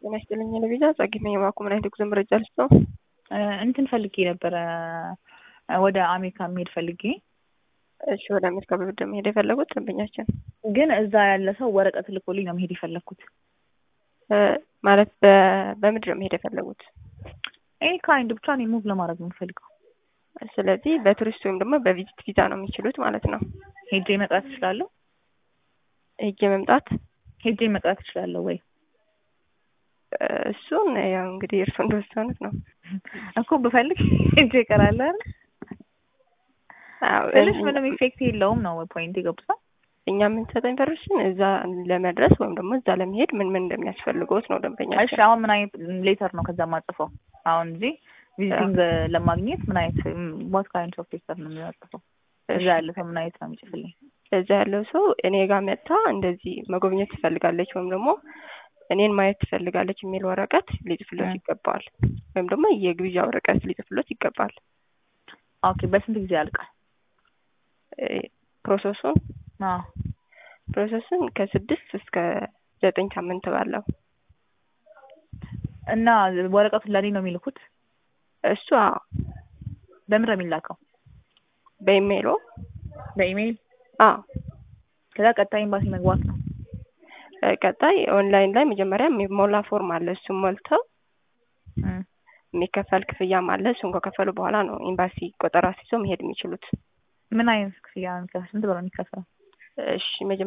ጤና ይስጥልኝ ለቪዛ ጸግሜ የባኩ ምን አይነት የጉዞ መረጃ ልስጥ ነው? እንትን ፈልጌ ነበረ ወደ አሜሪካ መሄድ ፈልጌ። እሺ ወደ አሜሪካ በብድር መሄድ የፈለጉት ደንበኛችን ግን እዛ ያለ ሰው ወረቀት ልኮልኝ ነው መሄድ የፈለግኩት። ማለት በምድር መሄድ የፈለጉት? ኤኒ ካይንድ ብቻ እኔ ሙቭ ለማድረግ ነው የምፈልገው። ስለዚህ በቱሪስት ወይም ደግሞ በቪዚት ቪዛ ነው የሚችሉት ማለት ነው። ሄጄ መቅረት እችላለሁ? ሄጄ መምጣት ሄጄ መቅረት እችላለሁ ወይ? እሱን ያው እንግዲህ እርሱ እንደወሰኑት ነው እኮ ብፈልግ ሄጄ እቀራለሁ አይደል? ትንሽ ምንም ኢፌክት የለውም ነው ፖይንት የገቡት እኛ የምንሰጠው ኢንፎርሜሽን እዛ ለመድረስ ወይም ደግሞ እዛ ለመሄድ ምን ምን እንደሚያስፈልገውት ነው ደንበኛ። እሺ አሁን ምን አይነት ሌተር ነው ከዛ ማጽፈው? አሁን እዚህ ቪዚቲንግ ለማግኘት ምን አይነት ዋት ካይንድ ኦፍ ሌተር ነው የሚያጽፈው? እዛ ያለ ሰው ምን አይነት ነው የሚጽፍልኝ? እዛ ያለው ሰው እኔ ጋር መጥታ እንደዚህ መጎብኘት ትፈልጋለች ወይም ደግሞ እኔን ማየት ትፈልጋለች የሚል ወረቀት ሊጽፍሎት ይገባል። ወይም ደግሞ የግብዣ ወረቀት ሊጽፍሎት ይገባል። ኦኬ በስንት ጊዜ ያልቃል ፕሮሰሱን? አዎ ፕሮሰሱን ከስድስት እስከ ዘጠኝ ሳምንት ባለው እና ወረቀቱን ለእኔ ነው የሚልኩት? እሱ አዎ። በምን ነው የሚላከው? በኢሜይሎ በኢሜይል? አዎ። ከዛ ቀጣይ ኤምባሲ መግባት ነው። ቀጣይ ኦንላይን ላይ መጀመሪያ የሚሞላ ፎርም አለ። እሱም ሞልተው የሚከፈል ክፍያም አለ። እሱን ከከፈሉ በኋላ ነው ኤምባሲ ቆጠራ ሲይዘው መሄድ የሚችሉት። ምን አይነት ክፍያ ነው? ስንት ብር ነው የሚከፈለው? እሺ